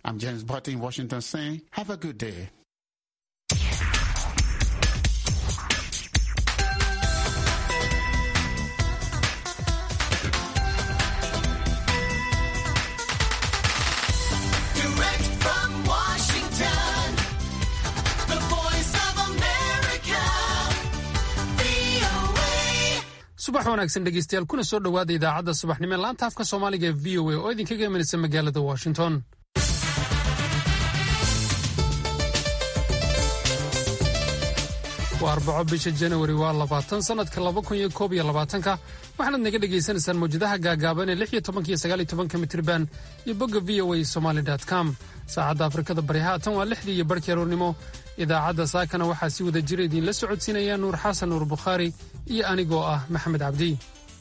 I'm James Barty in Washington saying, have a good day. Direct from Washington, the voice of America, VOA. subax wanaagsan dhegeystayaal kuna soo dhowaada idaacadda subaxnimo ee laanta afka soomaaliga ee v o a oo idinkaga imanaysa magaalada washington waa arbaco bisha janawari waa labaatan sannadka laba kun iyo koob iyo labaatanka waxaanaad naga dhegaysanaysaan mawjadaha gaagaaban ee lix iyo tobanka iyo sagaal iyo tobanka mitriban iyo bogga v o a somaly com saacadda afrikada bari haatan waa lixdii iyo barhkii aroornimo idaacadda saakana waxaa si wada jira idiinla socodsiinaya nuur xasan nuur bukhaari iyo anigoo ah maxamed cabdi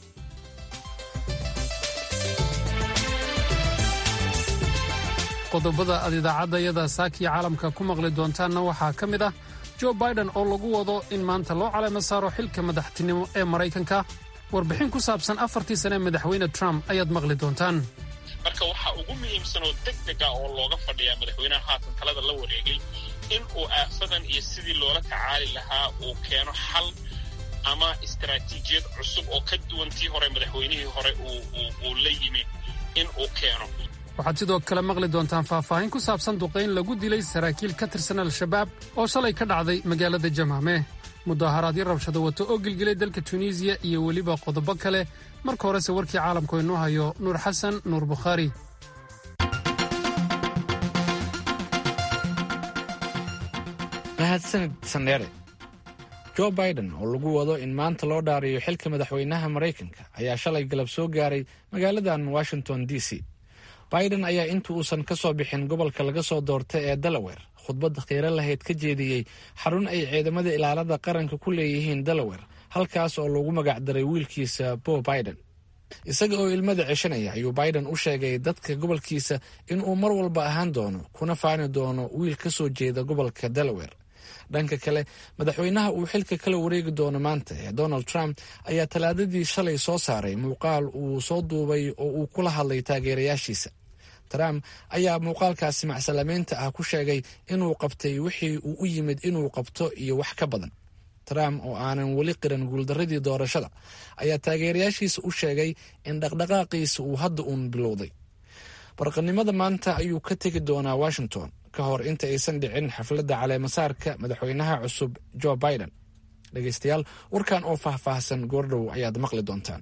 qodobada aad idaacaddayada saakiya caalamka ku maqli doontaanna waxaa ka mid ah jo biden oo lagu wado in maanta loo caleemo saaro xilka madaxtinimo ee maraykanka warbixin ku saabsan afartii sane ee madaxweyne trump ayaad maqli doontaan marka waxaa ugu muhiimsan oo deg dega oo looga fadhiyaa madaxweynaha haatan talada la wareegay in uu aafadan iyo sidii loola tacaali lahaa uu keeno xal ama istaraatiijiyad cusub oo ka duwan tii hore madaxweynihii hore uu uu- uu la yimi in uu keeno waxaad sidoo kale maqli doontaan faahfaahin ku saabsan duqayn lagu dilay saraakiil ka tirsan al-shabaab oo shalay ka dhacday magaalada jamaame mudaharaadyo rabshado wato oo gilgilay dalka tunisiya iyo weliba qodobo kale marka horese warkii caalamku inoo hayo nuur xasan nuur bukhaari mahadsanid sandheere jo biden oo lagu wado in maanta loo dhaariyo xilka madaxweynaha maraykanka ayaa shalay galab soo gaaray magaaladan washington d c biden ayaa inta uusan ka soo bixin gobolka laga soo doortay ee delaware khudbad khiiro lahayd ka jeediyey xarun ay ciidamada ilaalada qaranka ku leeyihiin delaware halkaas oo lagu magacdaray wiilkiisa bo biden isaga oo ilmada ceshanaya ayuu biden u sheegay dadka gobolkiisa inuu mar walba ahaan doono kuna faani doono wiil ka soo jeeda gobolka delaware dhanka kale madaxweynaha uu xilka kala wareegi doono maanta ee donald trump ayaa talaadadii shalay soo saaray muuqaal uu soo duubay oo uu kula hadlay taageerayaashiisa trump ayaa muuqaalkaasi macsalameynta ah ku sheegay inuu qabtay wixii uu u yimid inuu qabto iyo wax ka badan trump oo aanan weli qiran guuldaradii doorashada ayaa taageerayaashiisa u sheegay in dhaqdhaqaaqiisa uu hadda uun bilowday barqanimada maanta ayuu ka tegi doonaa washington ka hor inta aysan dhicin xafladda caleemasaarka madaxweynaha cusub jo biden dhegeystayaal warkan oo faahfaahsan goordhow ayaad maqli doontaan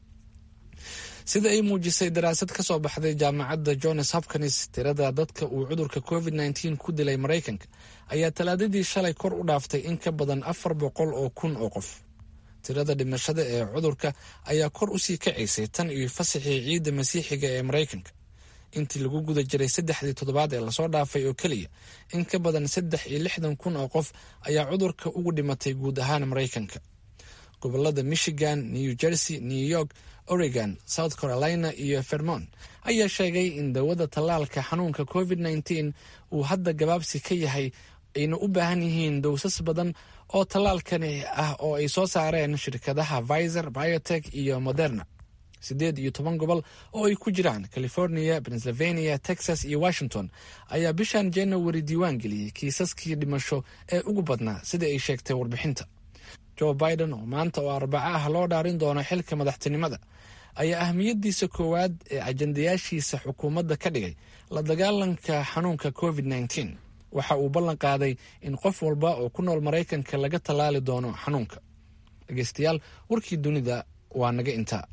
sida ay muujisay daraasad ka soo baxday jaamacadda johns hopkins tirada dadka uu cudurka covid -19 ku dilay maraykanka ayaa talaadadii shalay kor u dhaaftay in ka badan afar boqol oo kun oo qof tirada dhimashada ee cudurka ayaa kor usii kacaysay tan iyo fasaxii ciidda masiixiga ee maraykanka intii lagu guda jiray saddexdii toddobaad ee lasoo dhaafay oo keliya in ka badan saddex iyo lixdan kun oo qof ayaa cudurka ugu dhimatay guud ahaan maraykanka gobolada michigan new jersey new york oregon south carolina iyo vermont ayaa sheegay in dawada tallaalka xanuunka covid -19 uu hadda gabaabsi ka yahay ayna u baahan yihiin dowsas badan oo tallaalkani ah oo ay soo saareen shirkadaha viser biotech iyo moderna siddeed iyo toban gobol oo ay ku jiraan california pennsylvania texas iyo washington ayaa bishan january diiwaan geliyey kiisaskii dhimasho ee ugu badnaa sida ay sheegtay warbixinta jo biden oo maanta oo arbaco ah loo dhaarin doono xilka madaxtinimada ayaa ahmiyadiisa koowaad ee ajandayaashiisa xukuumadda ka dhigay la dagaalanka xanuunka covid -19 waxa uu ballan qaaday in qof walba oo ku nool maraykanka laga tallaali doono xanuunka dhegeystayaal warkii dunida waa naga intaa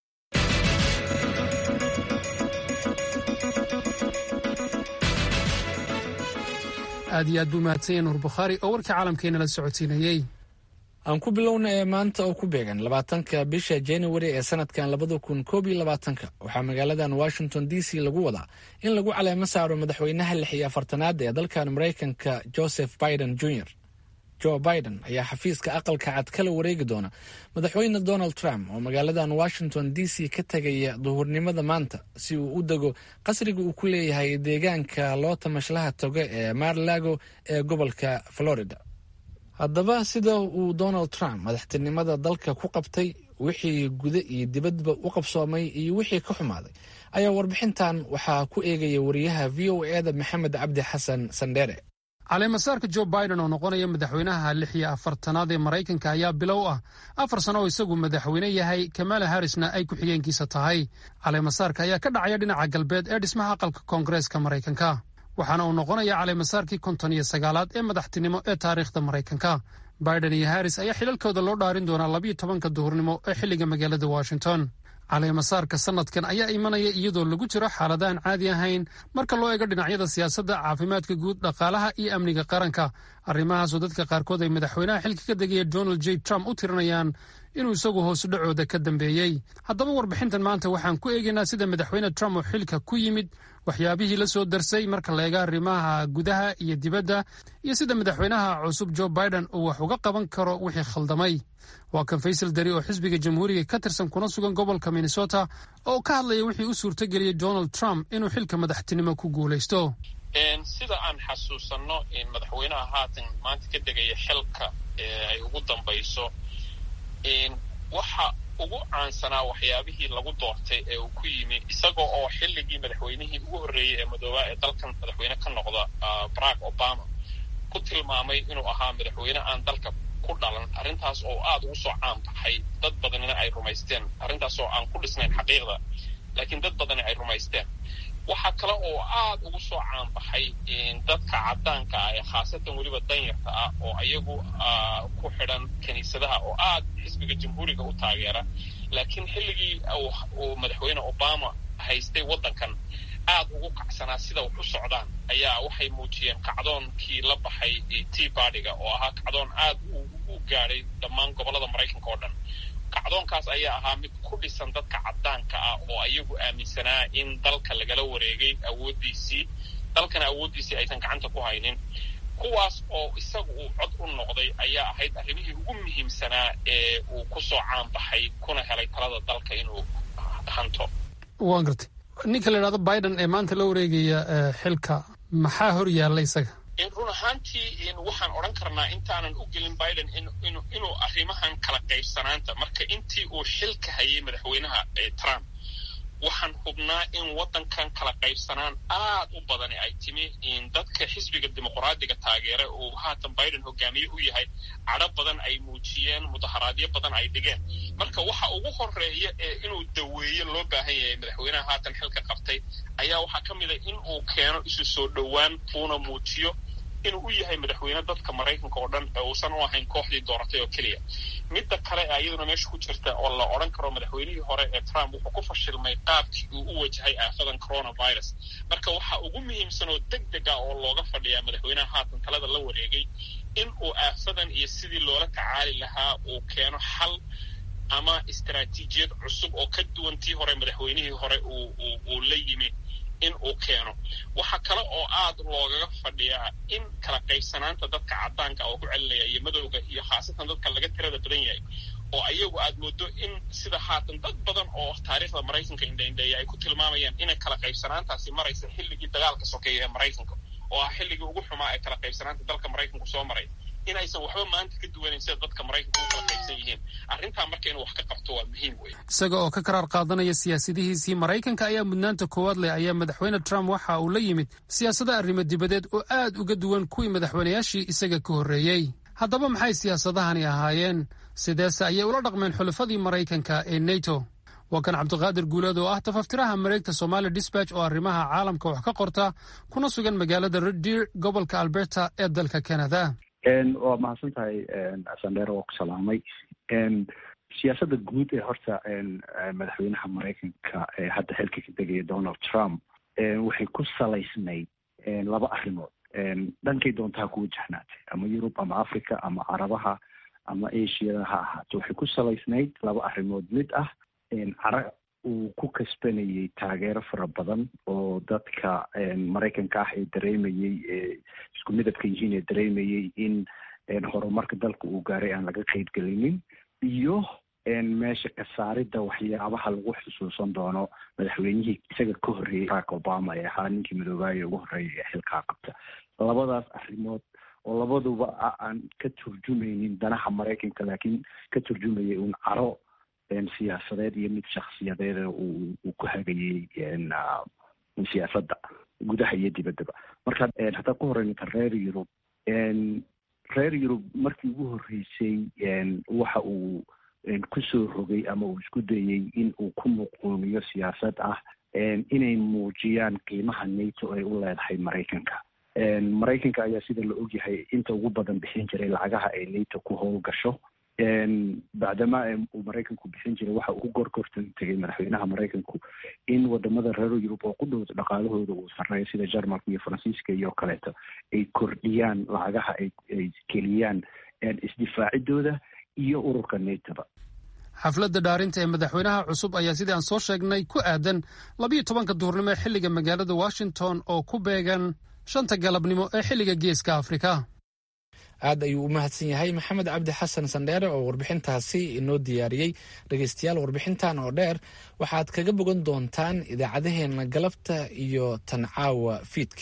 aad iyo aad buu mahadsanya nuur bukhaari oo warkii caalamkeenala socodsiinayey aan ku bilowna ee maanta oo ku beegan labaatanka bisha january ee sanadkan labada kun koob iyo labaatanka waxaa magaaladan washington d c lagu wadaa in lagu caleemo saaro madaxweynaha lix iyo afartanaad ee dalkan maraykanka joseph biden jr jo biden ayaa xafiiska aqalka cad kala wareegi doona madaxweyne donald trump oo magaaladan washington d c ka tegaya duhurnimada maanta si uu u dego qasriga uu ku leeyahay deegaanka loo tamashlaha toga ee marlago ee gobolka florida haddaba sida uu donald trump madaxtinimada dalka ku qabtay wixii guda iyo dibadba u qabsoomay iyo wixii ka xumaaday ayaa warbixintan waxaa ku eegaya wariyaha v o eda maxamed cabdi xasan sandheere caleemasaarka jo biden oo noqonaya madaxweynaha lix iyo afartanaad ee maraykanka ayaa bilow ah afar sano oo isagu madaxweyne yahay kamala harrisna ay ku-xigeenkiisa tahay caleemasaarka ayaa ka dhacaya dhinaca galbeed ee dhismaha aqalka koongareeska maraykanka waxaana uu noqonaya caleemasaarkii konton iyo sagaalaad ee madaxtinimo ee taariikhda maraykanka biden iyo harris ayaa xilalkooda loo dhaarin doonaa labiyo tobanka duhurnimo ee xilliga magaalada washington caleemasaarka sanadkan ayaa imanaya iyadoo lagu jiro xaalada aan caadi ahayn marka loo eego dhinacyada siyaasadda caafimaadka guud dhaqaalaha iyo amniga qaranka arrimahaasoo dadka qaarkood ay madaxweynaha xilka ka degaya donald j trump u tirinayaan inuu isagu hoos dhacooda ka dambeeyey haddaba warbixintan maanta waxaan ku eegaynaa sida madaxweyne trump oo xilka ku yimid waxyaabihii la soo darsay marka la eega arrimaha gudaha iyo dibadda iyo sida madaxweynaha cusub jo biden uu wax uga qaban karo wixii khaldamay waa kan faysal dari oo xisbiga jamhuuriga ka tirsan kuna sugan gobolka minnesota oo ka hadlaya wixii u suurtageliyey donald trump inuu xilka madaxtinimo ku guulaysto sida aan xasuusanno madaxweynaha haatan maanta ka degaya xilka ay ugu dambayso waxa ugu caansanaa waxyaabihii lagu doortay ee uu ku yimi isagoo oo xilligii madaxweynihii ugu horreeyey ee madoobaa ee dalkan madaxweyne ka noqda barack obama ku tilmaamay inuu ahaa madaxweyne aan dalka ku dhalan arrintaas oo aada ugu soo caan baxay dad badanina ay rumaysteen arrintaas oo aan ku dhisnayn xaqiiqda laakiin dad badani ay rumaysteen waxaa kale oo aada ugu soo caanbaxay dadka caddaanka ah ee khaasatan weliba danyarta ah oo ayagu ku xidhan kiniisadaha oo aada xisbiga jamhuuriga u taageera laakiin xilligii uu madaxweyne obama haystay waddankan aada ugu kacsanaa sida wax u socdaan ayaa waxay muujiyeen kacdoonkii la baxay tea bardiga oo ahaa kacdoon aada u gaadhay dhammaan gobollada maraykanka oo dhan kacdoonkaas ayaa ahaa mid ku dhisan dadka caddaanka ah oo ayagu aaminsanaa in dalka lagala wareegay awooddiisii dalkana awooddiisii aysan gacanta ku haynin kuwaas oo isagu uu cod u noqday ayaa ahayd arrimihii ugu muhiimsanaa ee uu ku soo caanbaxay kuna helay talada dalka inuu hanto waan gartay ninka la idhahdo biden ee maanta la wareegaya xilka maxaa hor yaalla isaga run ahaantii waxaan odhan karnaa intaanan u gelin biden inuu arrimahan kala qaybsanaanta marka intii uu xilka hayay madaxweynaha trump waxaan hubnaa in waddankan kala qaybsanaan aad u badani ay timi dadka xisbiga dimuqraadiga taageera uu haatan biden hogaamiye u yahay cadho badan ay muujiyeen mudaharaadyo badan ay dhigeen marka waxa ugu horeeya ee inuu daweeye loo baahan yahay madaxweynaha haatan xilka qabtay ayaa waxaa ka mid a in uu keeno isu soo dhowaan uuna muujiyo inuu u yahay madaxweyne dadka maraykanka oo dhan ee uusan u ahayn kooxdii dooratay oo keliya midda kale ee iyaduna meesha ku jirta oo la odhan karo madaxweynihii hore ee trump wuxuu ku fashilmay qaabkii uu u wajahay aafadan coronavirus marka waxa ugu muhiimsan oo deg deg ah oo looga fadhiyaa madaxweynaha haatan talada la wareegay in uu aafadan iyo sidii loola tacaali lahaa uu keeno xal ama istaraatiijiyad cusub oo ka duwan tii hore madaxweynihii hore uu la yimi in uu keeno waxaa kale oo aad loogaga fadhiyaa in kala qaybsanaanta dadka caddaanka oo ku celinaya iyo madowga iyo khaasatan dadka laga tirada badan yahay oo ayagu aad moodo in sida haatan dad badan oo taariikhda maraykanka indhaindheeya ay ku tilmaamayaan inay kala qaybsanaantaasi maraysa xilligii dagaalka sokeeya ee maraykanka oo ah xilligii ugu xumaa ee kala qaybsanaanta dalka maraykanku soo maray inaysan waxba maanta ka duwanayn sida dadka maraykanka u kala qaybsan yihiin arrintaa marka inuu wax ka qabto waa muhiim wey isaga oo ka karaar qaadanaya siyaasadihiisii maraykanka ayaa mudnaanta koowaad leh ayaa madaxweyne trump waxa uu la yimid siyaasada arrimo dibadeed oo aad uga duwan kuwii madaxweynayaashii isaga ka horreeyey haddaba maxay siyaasadahani ahaayeen sideese ayay ula dhaqmeen xulafadii maraykanka ee neto waa kan cabdiqaadir guuleed oo ah tafaftiraha mareegta somali disbatch oo arrimaha caalamka wax ka qorta kuna sugan magaalada red deer gobolka alberta ee dalka canada waa mahadsan tahay sandheer waa ku salaamay siyaasadda guud ee horta madaxweynaha maraykanka ee hadda xilka ka degaya donald trump waxay ku salaysnayd laba arrimood dhankay doontaa ku wajahnaatay ama yurub ama africa ama carabaha ama asiada ha ahaato waxay ku salaysnayd laba arrimood mid ah cara uu ku kasbanayay taageero fara badan oo dadka maraykanka ah ee dareemayey ee isku midabka yihiin ee dareemayey in horumarka dalka uu gaaray aan laga qeybgelinin iyo meesha ka saaridda waxyaabaha lagu xusuusan doono madaxweynihii isaga ka horreeyey barack obama ee ahaa ninkii madoobaaya ugu horreeyay ee xilkaa qabta labadaas arrimood oo labaduba aan ka turjumaynin danaha maraykanka laakiin ka turjumayay uun caro siyaasadeed iyo mid shaksiyadeed uu uu ku hagayey siyaasadda gudaha iyo dibaddaba marka haddaan ku horeyninka reer yurub reer yurub markii ugu horreysay waxa uu kusoo rogay ama uu isku dayey in uu ku muquumiyo siyaasad ah inay muujiyaan qiimaha nato ay u leedahay maraykanka maraykanka ayaa sida la ogyahay inta ugu badan bixin jiray lacagaha ay nato ku howlgasho bacdama uu maraykanku bixin jiray waxa uu gorgortan tegay madaxweynaha maraykanku in wadamada reer yurub oo ku dhow dhaqaalahooda uu sareeyo sida jarmalka iyo faransiiska iyo kaleeto ay kordhiyaan lacagaha ay ay geliyaan isdifaacidooda iyo ururka natoba xafladda dhaarinta ee madaxweynaha cusub ayaa sidii aan soo sheegnay ku aadan labiyo tobanka duhurnimo ee xilliga magaalada washington oo ku beegan shanta galabnimo ee xilliga geeska afrika aad ayuu u mahadsan yahay maxamed cabdi xasan sandheere oo warbixintaasi inoo diyaariyey dhegeystayaal warbixintan oo dheer waxaad kaga bogan doontaan idaacadaheena galabta iyo tan caawa fiidki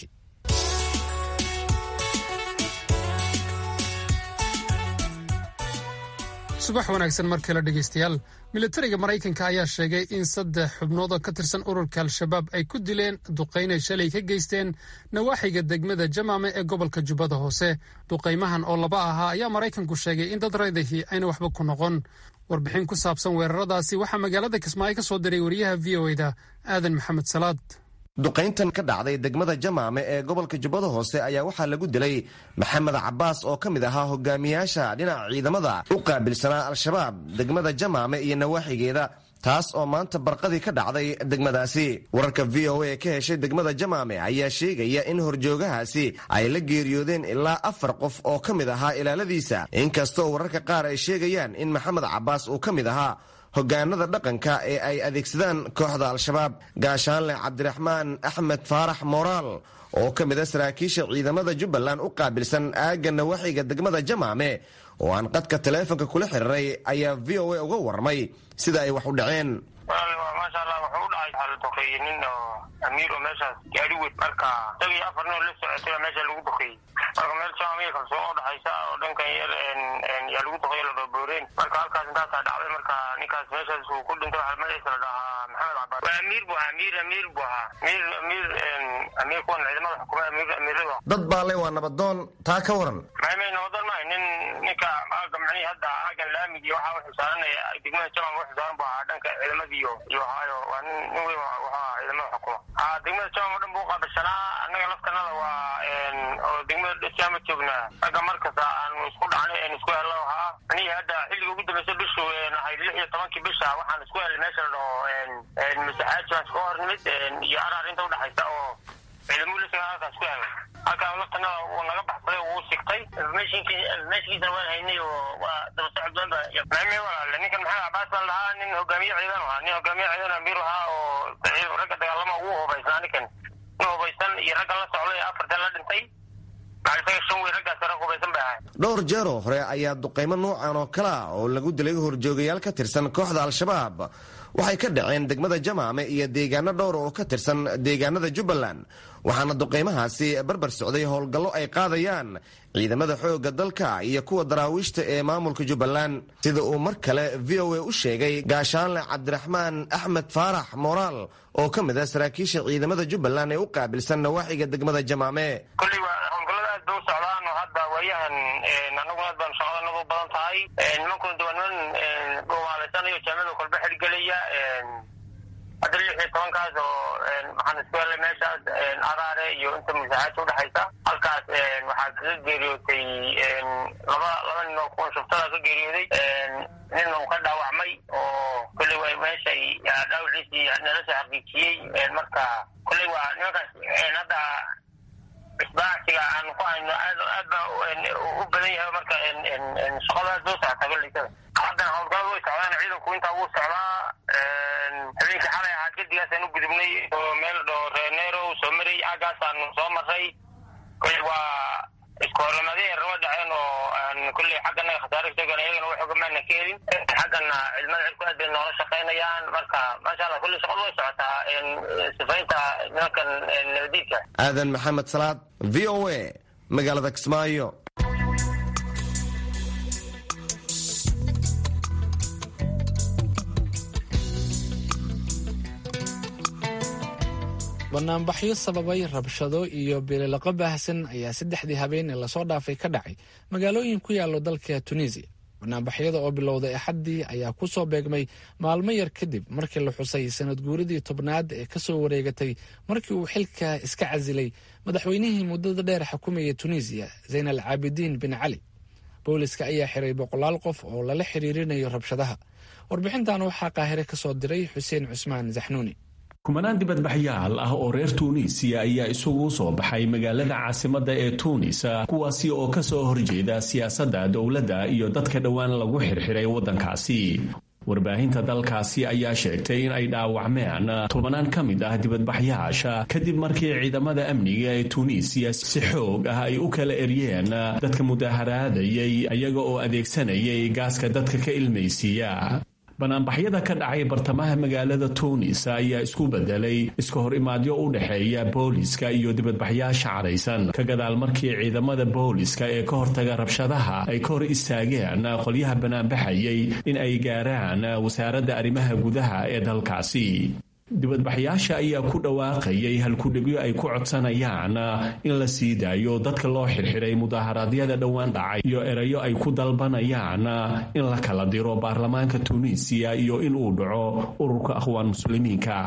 subax wanaagsan mar kale dhegeystayaal militariga maraykanka ayaa sheegay in saddex xubnood oo ka tirsan ururka al-shabaab ay ku dileen duqaynay shalay ka geysteen nawaaxiga degmada jamaame ee gobolka jubbada hoose duqaymahan oo laba ahaa ayaa maraykanku sheegay in dad raydahi ayna waxba ku noqon warbixin ku saabsan weeraradaasi waxaa magaalada kismaayo ka soo diray wariyaha v o eda aadan maxamed salaad duqayntan ka dhacday degmada jamaame ee gobolka jubbada hoose ayaa waxaa lagu dilay maxamed cabaas oo ka mid ahaa hogaamiyaasha dhinaca ciidamada u qaabilsanaa al-shabaab degmada jamaame iyo nawaaxigeeda taas oo maanta barqadii ka dhacday degmadaasi wararka v o a ka heshay degmada jamaame ayaa sheegaya in horjoogahaasi ay la geeriyoodeen ilaa afar qof oo ka mid ahaa ilaaladiisa inkastoo wararka qaar ay sheegayaan in maxamed cabaas uu ka mid ahaa hogaanada dhaqanka ee ay adeegsadaan kooxda al-shabaab gaashaanle cabdiraxmaan axmed faarax moraal oo ka mid a saraakiisha ciidamada jubbaland u qaabilsan aagga nawaaxiga degmada jamaame oo aan qadka taleefonka kula xiriiray ayaa v o a uga warramay sida ay wax u dhaceen maasha allah wuxuu u dhacay waxaa la duqeeyey nin oo amiir oo meeshaas gaari weyn marka isagii afar nin oo la socotay baa meesha lagu duqeeyey marka meel jaamiya kalsoon oo dhaxaysa oo dhankan yar yaa lagu duqeeyo la dhoobooreen marka halkaas intaasaa dhacday marka ninkaas meeshaas uu ku dhintay waxaa magaciisa la dhahaa maxamed cabaas waa amiir bu ahaa amiir amiir bu ahaa amiir amiir amiir kuwan ciidamada xukuma amiir amiirada dad baa le waa nabadoon taa ka waran maymay nabadoon maayo nin ninka aaga macnihii hadda aagan laamigi waxaa wuxuu saaranaya degmada jamal wuxuu saaran bu ahaa dhanka ciidamadii iyo iyo ahaayo waa nin nin weyn wuxuu ahaa ciidamada xukuma haa degmada jamal oo dhan buu uqaabishanaa annaga laftanada waa oo degmada dhasiama joognaa ragga markasta aanu isku dhacnay aan isku hello ahaa anihii hadda xilliga ugu dambeysa bishu ahay lix iyo tobankii bisha waxaan isku helay meesha la dhaho masaxaaji baan iska hor nimid iyo araar inta udhaxaysa oo ciidamuu la sagaa halkaas ku helay halkaa laftanada uu naga baxsaday uu sigtay informationkiisana waan haynay oo waa daba socod badan ba maame walaale ninkan maxamed cabaas baan lahaa nin hogaamiye ciidan ahaa nin hogaamiye ciidan amiir ahaa oo ragga dagaalama ugu hubaysnaa ninkan nin hubaysan iyo ragga la socday afartan la dhintay maxaa shan wey raggaas rag hubaysan bay ahay dhowr jeer oo hore ayaa duqaymo noocan oo kale ah oo lagu dilay horjoogayaal ka tirsan kooxda al-shabaab waxay ka dhaceen degmada jamaame iyo deegaano dhowr oo ka tirsan deegaanada jubbaland waxaana duqaymahaasi barbar socday howlgallo ay qaadayaan ciidamada xoogga dalka iyo kuwa daraawiishta ee maamulka jubbaland sida uu mar kale v o a u sheegay gaashaanle cabdiraxmaan axmed faarax moraal oo ka mid ah saraakiisha ciidamada jubbaland ee u qaabilsan nawaaxiga degmada jamaame kolley waa howlgallada aad bay u socdaan oo hadda waayahan annaguna aad baan shaqadanadu badan tahay nimankuna de waa niman dhuumaalaysanaya jaamada kolba xirgelaya hadda lix iyo tobankaas oo waxaan isku helay meeshaas araare iyo inta musaaxaadka udhexaysa halkaas waxaa kaga geeriyootay laba laba nin oo kuwan shuftada ka geeriyooday nin uu ka dhaawacmay oo kolley waa meeshay dhaawiciisii nala soo xaqiijiyey marka kolley waa nimankaas hadda isbaacsiga aan ku hayno aad aad baa u badan yahay marka shaqada aad loo socota galeysada haddana howlgalada way socdaan ciidanku intaa wuu socdaa habeenkii xalay ahaa gedigaasaan u gudubnay oo meel dhoo reeneero soo maray aagaasaanu soo maray kolley waa isku horlamadii raba dhaceen oo aan kolley xagganaga khasaare kasoogan iyagana wax ogamaana ka helin xaggana cilmada cirku aad bay noola shaqaynayaan marka maasha allah kolley shaqadu way socotaa sifaynta nimankan nabadiidka aadan maxamed salaad v o a magaalada kismaayo banaanbaxyo sababay rabshado iyo bililoqo baahsan ayaa saddexdii habeen ee lasoo dhaafay ka dhacay magaalooyin ku yaallo dalka tunisiya banaanbaxyada oo bilowday axaddii ayaa ku soo beegmay maalmo yar kadib markii la xusay sanad guuradii tobnaad ee ka soo wareegatay markii uu xilka iska casilay madaxweynihii muddada dheer xukumayay tunisiya zayn al caabidiin bin cali booliska ayaa xiray boqolaal qof oo lala xiriirinayo rabshadaha warbixintan waxaa qaahire ka soo diray xuseen cusmaan zaxnuuni kumanaan dibadbaxyaal ah oo reer tuunisiya ayaa isugu soo baxay magaalada caasimadda ee tuunis kuwaasi oo ka soo horjeeda siyaasadda dowladda iyo dadka dhowaan lagu xirxiray waddankaasi warbaahinta dalkaasi ayaa sheegtay in ay dhaawacmeen tobanaan ka mid ah dibadbaxyaasha kadib markii ciidamada amniga ee tuunisiya si xoog ah ay u kala eryeen dadka mudaharaadayay iyaga oo adeegsanayay gaaska dadka ka ilmaysiiya banaanbaxyada ka dhacay bartamaha magaalada tuunis ayaa isku bedelay iska hor imaadyo u dhexeeya booliska iyo dibadbaxyaasha caraysan ka gadaal markii ciidamada booliska ee ka hortaga rabshadaha ay ka hor istaageen qolyaha banaanbaxayay in ay gaaraan wasaaradda arrimaha gudaha ee dalkaasi dibadbaxyaasha ayaa ku dhawaaqayay halkudhegyo ay ku codsanayaan in la sii daayo dadka loo xirxiray mudaharaadyada dhowaan dhacay iyo erayo ay ku dalbanayaan in la kala diro baarlamaanka tuuniisiya iyo in uu dhaco ururka akhwaan muslimiinka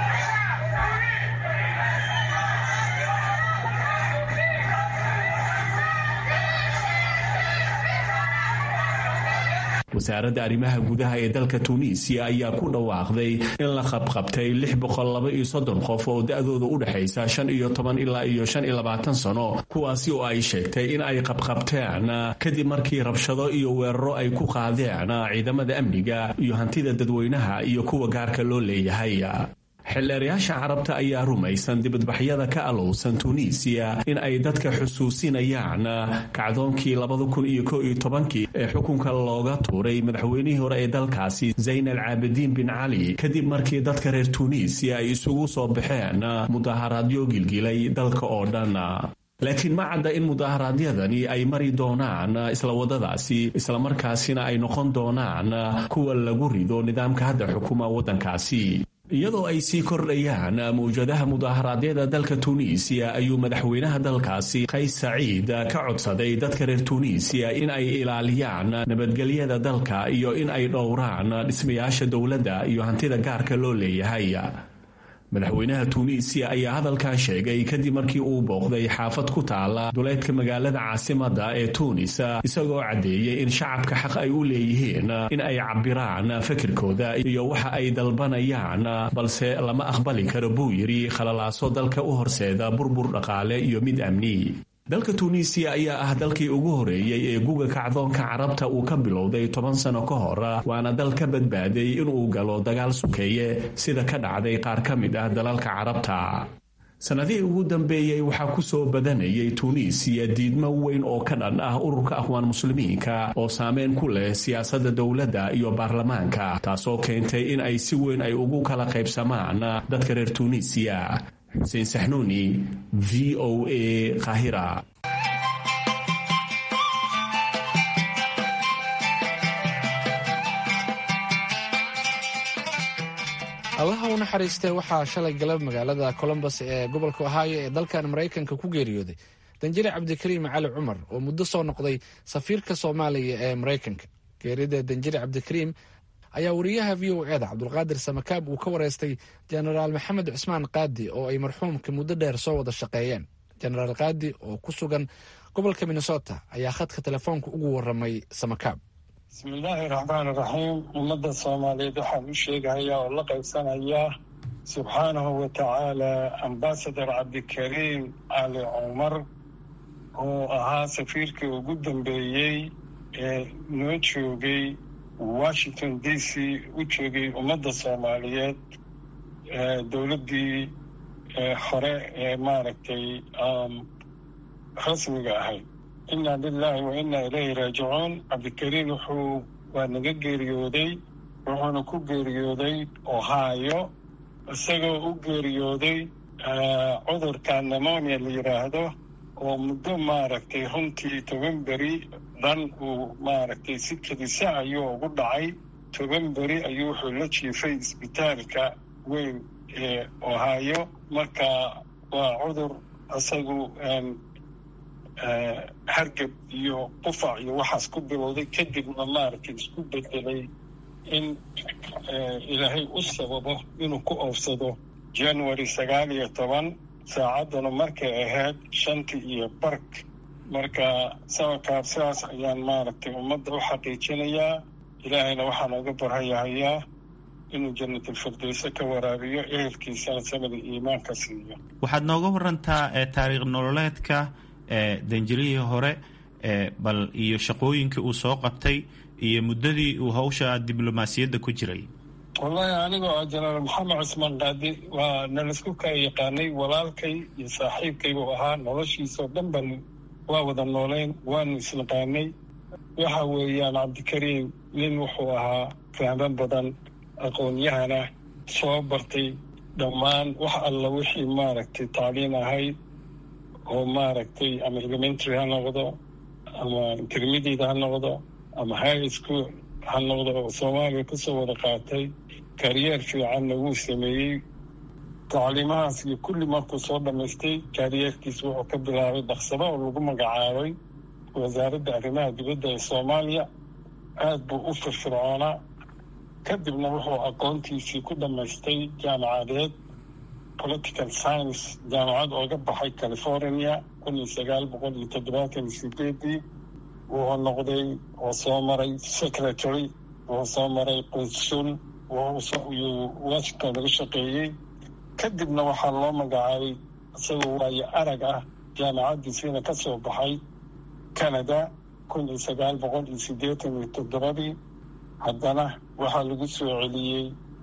wasaaradda arrimaha gudaha ee dalka tuuniisiya ayaa ku dhawaaqday in la qabqabtay lix boqol laba iyo soddon qof oo da-dooda u dhexaysa shan iyo toban ilaa iyo shan iyo labaatan sano kuwaasi oo ay sheegtay in ay qabqabteen kadib markii rabshado iyo weeraro ay ku qaadeen ciidamada amniga iyo hantida dadweynaha iyo kuwa gaarka loo leeyahay xildheerayaasha carabta ayaa rumaysan dibadbaxyada ka alowsan tuuniisiya in ay dadka xusuusinayaan kacdoonkii labada kun iyo ko iyo tobankii ee xukunka looga tuuray madaxweynihii hore ee dalkaasi zayn al caabidiin bin cali kadib markii dadka reer tuuniisiya ay isugu soo baxeen mudaharaadyo gilgilay dalka oo dhan laakiin ma cadda in mudaharaadyadani ay mari doonaan isla waddadaasi islamarkaasina ay noqon doonaan kuwa lagu rido nidaamka hadda xukuma waddankaasi iyadoo ay sii kordhayaan mawjadaha mudaharaadyada dalka tuuniisiya ayuu madaxweynaha dalkaasi qays saciid ka codsaday dadka reer tuuniisiya in ay ilaaliyaan nabadgelyada dalka iyo in ay dhowraan dhismayaasha dowladda iyo hantida gaarka loo leeyahay madaxweynaha tuuniisiya ayaa hadalkan sheegay kadib markii uu booqday xaafad ku taala duleedka magaalada caasimadda ee tuunis isagoo caddeeyey in shacabka xaq ay u leeyihiin in ay cabbiraan fikirkooda iyo waxa ay dalbanayaan balse lama aqbali karo buu yidhi khalalaaso dalka u horseeda burbur dhaqaale iyo mid amni dalka tuuniisiya ayaa ah dalkii ugu horeeyey ee guga kacdoonka carabta uu ka bilowday toban sano ka hor waana dal ka badbaaday inuu galo dagaal sukeeye sida ka dhacday qaar ka mid ah dalalka carabta sannadihii ugu dambeeyey waxaa ku soo badanayay tuuniisiya diidmo weyn oo ka dhan ah ururka akhwaan muslimiinka oo saameyn ku leh siyaasadda dowladda iyo baarlamaanka taasoo keentay in ay si weyn ay ugu kala qaybsamaan dadka reer tuuniisiya xuseen saxnuuni v o a kahira allaha u naxariistee waxaa shalay galab magaalada colombos ee gobolka ohaayo ee dalkan maraykanka ku geeriyooday danjire cabdikariim cali cumar oo muddo soo noqday safiirka soomaaliya ee maraykanka geerida danjire cabdikariim ayaa wariyaha v o eda cabdulqaadir samakaab uu ka wareystay jenaraal maxamed cusmaan qaadi oo ay marxuumka muddo dheer soo wada shaqeeyeen jenaraal qaadi oo ku sugan gobolka minnesota ayaa khadka telefoonka ugu waramay samakaab bismillaahi raxmaan raxiim ummadda soomaaliyeed waxaan u sheegahayaa oo la qaybsanayaa subxaanahu wa tacaala ambasador cabdikariim cali cumar oo ahaa safiirkii ugu dambeeyey ee noo joogay washington d c u joogay ummadda soomaaliyeed dowladdii hore ee maaragtay rasmiga ahayd inna lilahi wa inna ilayhi raajicuun cabdikariim wuxuu waa naga geeriyooday wuxuuna ku geeriyooday ohaayo isagoo u geeriyooday cudurka nemonia la yidhaahdo oo muddo maaragtay runtii toban beri dhan uu maaragtay si kedisa ayuu ugu dhacay toban beri ayuu wuxuu la jiifay isbitaalka weyn ee ohio marka waa cudur isagu hargab iyo qufac iyo waxaas ku bilowday kadibna maaragtay isku bedelay in ilaahay u sababo inuu ku oofsado january sagaal iyo toban saacadduna markay ahayd shantii iyo bark marka sababkaa sidaas ayaan maaragtay ummadda u xaqiijinayaa ilaahayna waxaan uga barhayahayaa inuu jannatalfirdowse ka waraabiyo ehelkiisana samada iimaanka siiyo waxaad nooga warantaa taariikh nololeedka danjirihii hore bal iyo shaqooyinkii uu soo qabtay iyo muddadii uu hawsha diblomaasiyadda ku jiray wallaahi anigoo ah jenaraal maxamed cusmaan qaadi waa nalaisku kala yaqaanay walaalkay iyo saaxiibkay buu ahaa noloshiisao dhan ban waa wada nooleyn waanu isnaqaanay waxa weeyaan cabdikariim nin wuxuu ahaa fahmo badan aqoon-yahana soo bartay dhammaan wax alla wixii maaragtay tacliin ahayd oo maaragtay ama elementary ha noqdo ama intermediate ha noqdo ama high school ha noqdo oo soomaaliya kusoo wada qaatay kariyeer fiicanna wuu sameeyey tacliimahaas iyo kulli markuu soo dhammaystay kariyeerkiis wuxuu ka bilaabay dhaqsado oo lagu magacaabay wasaaradda arrimaha dibadda ee soomaaliya aada buu u firfircoonaa kadibna wuxuu aqoontiisii ku dhammaystay jaamacadeed political science jaamacad ooga baxay california kun iyo sagaal boqol iyo toddobaatan iyo sideedii wuxuu noqday oo soo maray secretary wuxuu soo maray qunsul iyuu washington laga shaqeeyey kadibna waxaa loo magacaabay isagoo waayo arag ah jaamacaddiisiina ka soo baxay canada kun iyo sagaal boqol iyo siddeetan iyo toddobadii haddana waxaa lagu soo celiyey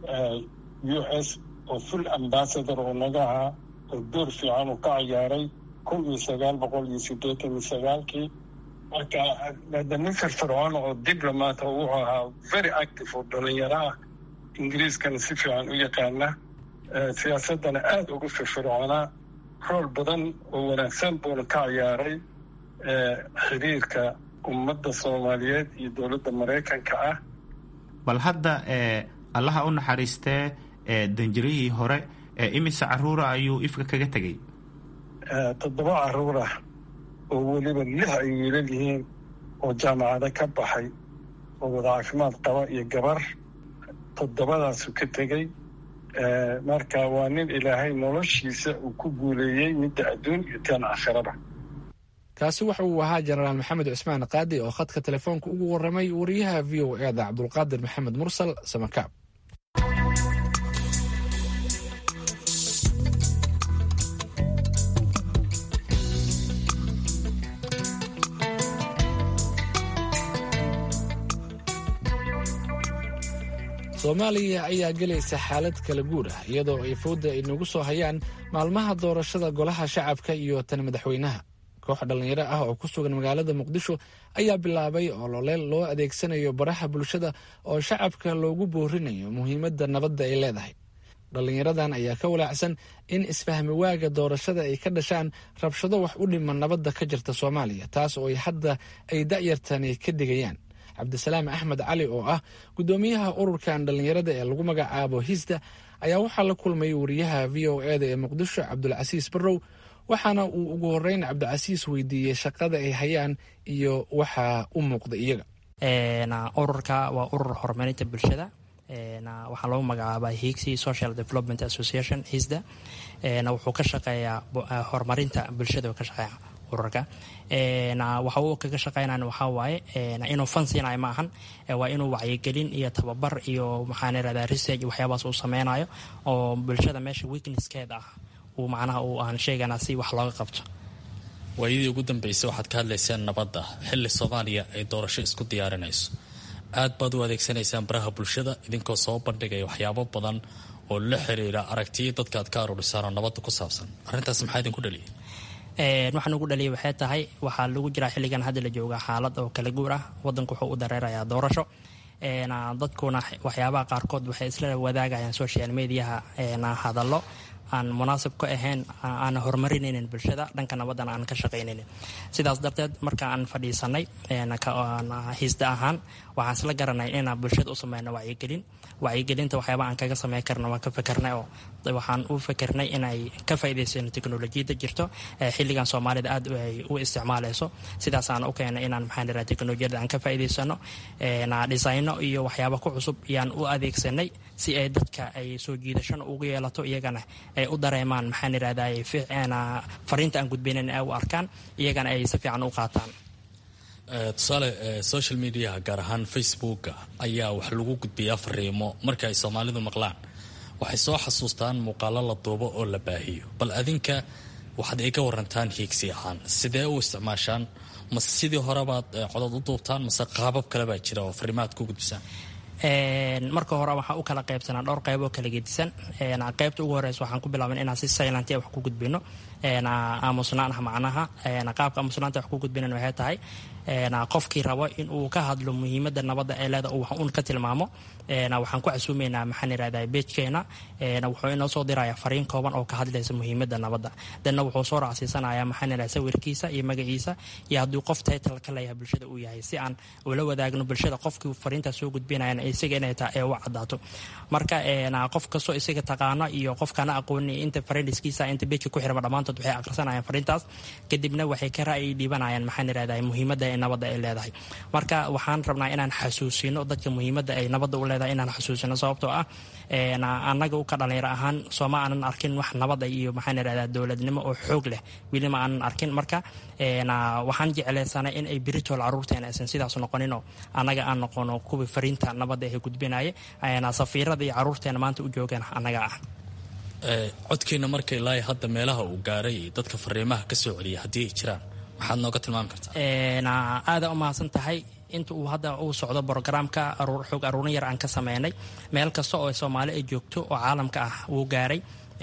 u s oo full ambassador oo naga ahaa oo door fiican uu ka ciyaaray kun iyo sagaal boqol iyo siddeetan iyo sagaalkii marka nin firfircoon oo diplomat oo wuxuu ahaa very active oo dhalinyaro ah ingiriiskana si fiican u yaqaana siyaasaddana aada ugu firfircoonaa rool badan oo wanaagsan buuna ka ciyaaray xiriirka ummadda soomaaliyeed iyo dowladda maraykanka ah bal hadda allaha u naxariistee danjirihii hore imise caruura ayuu ifka kaga tegey toddoba caruur ah oo weliba lix ay wiilal yihiin oo jaamacado ka baxay oo wada caafimaad qaba iyo gabar toddobadaasu ka tegey marka waa nin ilaahay noloshiisa uu ku guuleeyey midda adduun iyo taan aakhiraba kaasi waxa uu ahaa jenaraal maxamed cusmaan qaadi oo khadka telefoonka ugu warramay wariyaha v o eeda cabdulqaadir maxamed mursal samakaab soomaaliya ayaa gelaysa xaalad kala guur ah iyadoo ay fowda ay nagu soo hayaan maalmaha doorashada golaha shacabka iyo tan madaxweynaha koox dhallinyaro ah oo ku sugan magaalada muqdisho ayaa bilaabay ololeel loo adeegsanayo baraha bulshada oo shacabka loogu boorinayo muhiimadda nabadda ay leedahay dhallinyaradan ayaa ka walaacsan in isfahmi waaga doorashada ay ka dhashaan rabshado wax u dhima nabadda ka jirta soomaaliya taas oo hadda ay da'yartani ka digayaan cabdisalaam axmed cali oo ah guddoomiyaha ururkan dhallinyarada ee lagu magacaabo hisda ayaa waxaa la kulmay wariyaha v o eda ee muqdisho cabdulcasiis barrow waxaana uu ugu horeyn cabdicasiis weydiiyey shaqada ay hayaan iyo waxaa u muuqda iyaga ururka waa urur horumarinta bulshada waxaa lagu magacaabaa higsi social development association hisda wuxuu ka shaqeeyaa horumarinta bulshada ka shaqeeya ururka waxa uu kaga shaqeynan waxaa waaye inuu fan siinayo ma ahan waa inuu wacyigelin iyo tababar iyo maxaan irahdaa research waxyaabaas uu sameynayo oo bulshada meesha weaknesskeeda ah uu macnaha uu aan sheegana si wax looga qabto waayadii ugu dambeysay waxaad ka hadlaysaan nabadda xilli soomaaliya ay doorasho isku diyaarinayso aad baad u adeegsanaysaan baraha bulshada idinkoo soo bandhigaya waxyaabo badan oo la xiriira aragtiyo dadka aad ka aruurisaan oo nabadda ku saabsan arrintaas maxaa idinku dhaliyay waxaan ugu dhaliyay waxay tahay waxaa lagu jiraa xilligan hadda la jooga xaalad oo kala guur ah wadanku wuxuu u dareerayaa doorasho dadkuna waxyaabaha qaarkood waxay isla wadaagayaan social mediaha hadallo aan munaasib ka ahayn aan horumarinaynin bulshada dhanka nabadana aan ka shaqaynaynin sidaas darteed marka aan fadhiisanay hiisda ahaan waxaan isla garanay inaan bulshada u sameyno wacyigelin wacyigelinta waxyaaba aan kaga sameyn karna waan ka fikernay oo waxaan u fikernay inay ka faa'iidaysano teknolojiyadda jirto xilligan soomaalida aad ay u isticmaalayso sidaasaan u keenay inaan maxaan iraa teknolojiyadda aan ka faa'iidaysano dhisayno iyo waxyaaba ku cusub ayaan u adeegsanay si ay dadka ay soo jiidashana ugu yeelato iyagana ay u dareemaan maxaan irahday fariinta aan gudbaynan ay u arkaan iyagana ay si fiican u qaataan tusaale social mediaha gaar ahaan facebooka ayaa wax lagu gudbiyaa fariimo marka ay soomaalidu maqlaan waxay soo xasuustaan muuqaalo la duubo oo la baahiyo bal adinka waxaad iga warantaan hiigsi ahaan sidee u isticmaashaan mase sidii horebaad codod u duubtaan mase qaabab kale baa jira oo fariimaad ku gudbisaan marka hore waxaan u kala qaybsanaa dhowr qayb oo kala gedisan qaybta ugu horeysa waxaan ku bilaaban inaan si saylantia wax ku gudbino aamusnaanah macnaha qaabka aamusnaanta wax ku gudbinan waxay tahay qofkii rabo in uu ka hadlo muhiimada nabadda ee leeda wax uun ka tilmaamo waxaan ku casuumeynaa maxaan irahdaa beejkeena wuxuu inoo soo diraya fariin kooban oo ka hadlaysa muhiimada nabadda danna wuxuu soo raacsiisanaya maxaan irahdaa sawirkiisa iyo magaciisa iyo hadduu qof title ka leeyahay bulshada uu yahay si aan ula wadaagno bulshada qofkii fariintaas soo gudbinayan isaga inay tahay ee u cadaato marka qof kastoo isaga taqaano iyo qofkana aqooni inta fariindiskiisa inta beejka ku xirma dhammaantood waxay akhrisanayaan fariintaas kadibna waxay ka ra'yi dhiibanayaan maxaan irahdaa muhiimada nabadda ay leedahay marka waxaan rabnaa inaan xasuusino dadka muhiimada ay nabadda u leedahay inaan xasuusino sababtoo ah annaga u ka dhalinyaro ahaan sooma aanan arkin wax nabada iyo maxaan irahdaa dowladnimo oo xoog leh weli ma aanan arkin marka waxaan jeclaysanay in ay biritool caruurteena aysan sidaas noqoninoo annaga aan noqono kuwii fariinta nabadda ee gudbinaya safiirada iyo caruurteena maanta u joogaan annaga ah codkiina marka ilaa hadda meelaha uu gaaray dadka fariimaha ka soo celiya haddii ay jiraan maxaad nooga tilmaami kartaa aada u mahadsan tahay inta uu hadda uu socdo brogramka xoog aruurin yar aan ka sameynay meel kasta oo soomaali ay joogto oo caalamka ah wuu gaaray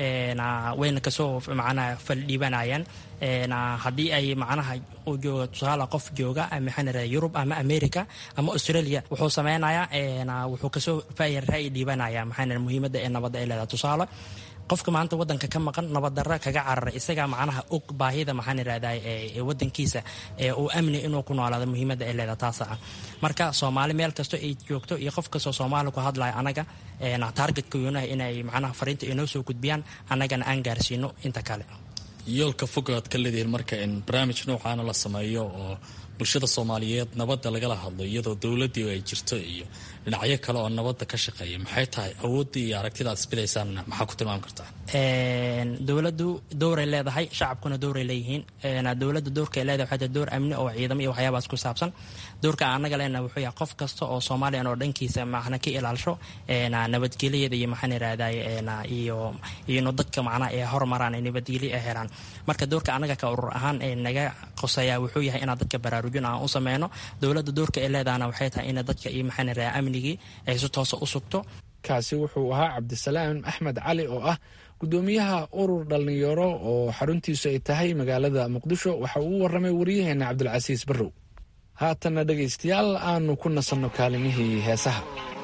wayna kasoo macnaha faldhiibanayaan haddii ay macnaha uu jooga tusaale qof jooga maxaan irahda yurub ama america ama australia wuxuu sameynayaa wuxuu kasoo ra'yi dhiibanaya maxaan muhiimadda ee nabadda ay leedahay tusaale qofka maanta wadanka ka maqan nabaddarra kaga cararay isagaa macnaha og baahida maxaan irahdaa ee wadankiisa ee uu amni inuu ku noolaado muhiimadda ay leedahay taasa ah marka soomaali meel kasto ay joogto iyo qof kastoo soomaali ku hadlaya anaga taargetka yoonaha inay macnaha fariinta inoo soo gudbiyaan annagana aan gaarsiino inta kale yoolka fogaad ka leedihiin marka in barnaamij noocaana la sameeyo oo bulshada soomaaliyeed nabadda lagala hadlo iyadoo dowladdii ay jirto iyo dhinacyo kale oo nabadda ka shaqeeya maxay tahay awooddii iyo aragtida aad isbidaysaanna maxaa ku tilmaami kartaa dowladdu dowray leedahay shacabkuna dowray leeyihiin dowladda doorka ay leedahay waxay tahay door amni oo ciidamo iyo waxyaabaas ku saabsan doorka annaga lena wuxuu yahay qof kasta oo soomaaliyan oo dhankiisa macna ka ilaalisho nabadgelyada iyo maxaan irahday iyo ino dadka macnaha ay hormaraan ay nabadgelyo ay helaan marka doorka annaga ka urur ahaan ee naga qoseeyaa wuxuu yahay inaan dadka baraarujin aan u sameyno dowladda doorka ay leedahana waxay tahay ina dadka iyo maxaan irahdaa amnigii ay si toosa u sugto kaasi wuxuu ahaa cabdisalaam axmed cali oo ah gudoomiyaha urur dhallinyaro oo xaruntiisu ay tahay magaalada muqdisho waxa uu u waramay waryaheena cabdilcasiis barrow haatanna dhegaystayaal aanu ku nasanno kaalimihii heesaha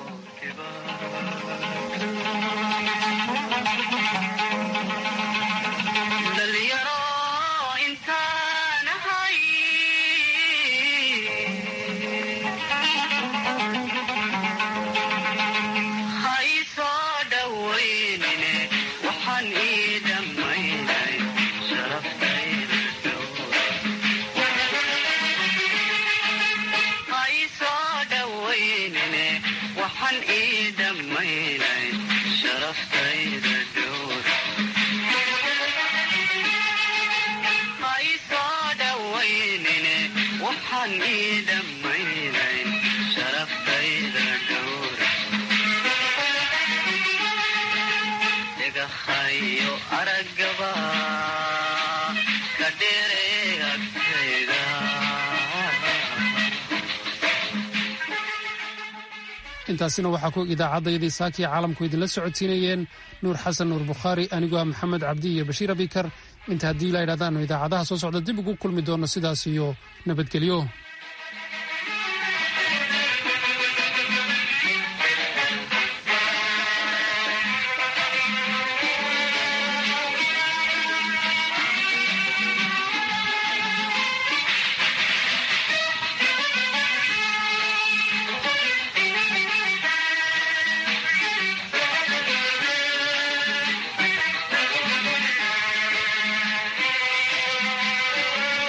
intaasina waxaa ku idaacaddaydii saakiya caalamku idinla socodsiinayeen nuur xasan nuur bukhaari anigoo ah maxamed cabdi iyo bashiir abikar inta haddii la ydhahdaanu idaacadaha soo socda dib ugu kulmi doonno sidaas iyo nabadgelyo